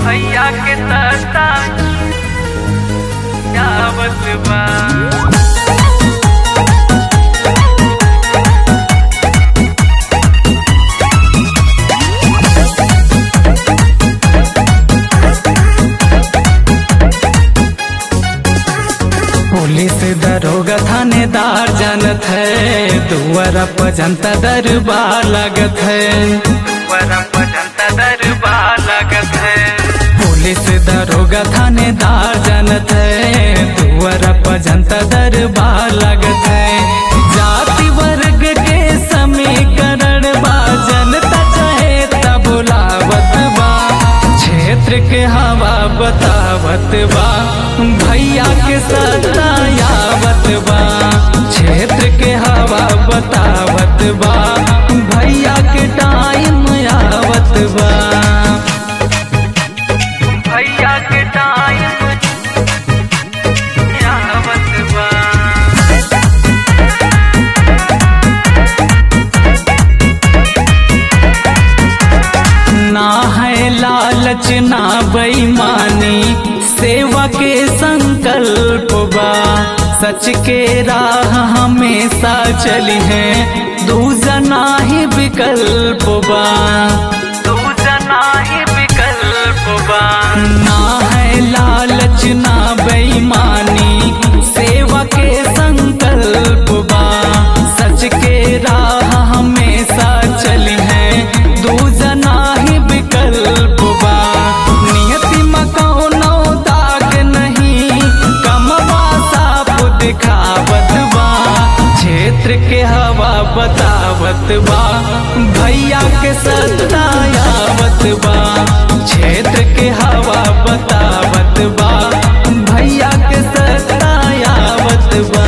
भैया के सस्ता यावत बा पुलिस दरोगा थानेदार जानत है दुआरा पर जनता दरबार लगत है दुआरा पर जनता दरबार लगत है पुलिस दरोगा थानेदार जानत है दुआरा पर जनता दरबार लगत है जाति वर्ग के समीकरण बा जनता चाहे तब बुलावत बा क्षेत्र के हवा बतावत बा भैया के सत्ता यावत बा क्षेत्र के हवा बतावत बा भैया के टाइम आवत बा भैया के टाइम आवत बा ना है लालच ना बेईमानी सेवा के संकल्प बा सच के राह हमेशा चली है दूजना ही विकल्प बा दूजना ही विकल्प बा ना है लालच ना बेईमानी सेवा के संकल्प बा सच के राह हमेशा चली है दूजना ही विकल्प बा नियति मकौनो दाग नहीं कमवा साफ दिखावत बा क्षेत्र के हवा बतावत बा भैया के सत्ता आवत बा क्षेत्र के हवा बतावत बा भैया के सत्ता आवत बा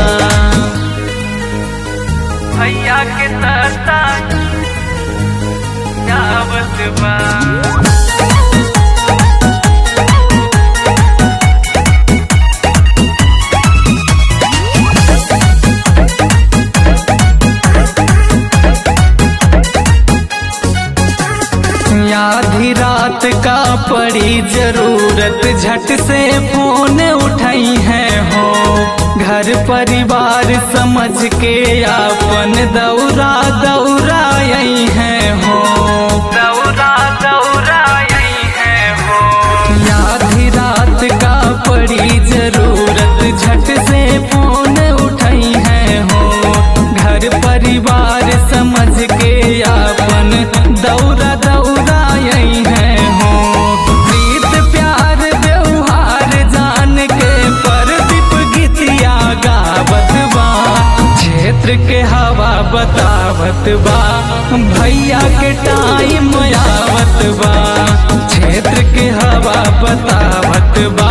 भैया के सत्ता आवत बा आधी रात का पड़ी जरूरत झट से फोन उठाई है हो घर परिवार समझ के अपन दौरा दौरा आई है हो दौरा दौरा आई है हो आधी रात का पड़ी जरूरत झट से फोन उठाई है हो घर परिवार समझ के अपन दौरा दौरा आई है हो प्रीत प्यार व्यवहार जान के परदीप गीतिया गावत बा क्षेत्र के हवा बतावत बा भैया के टाइम आवत बा क्षेत्र के हवा बतावत बा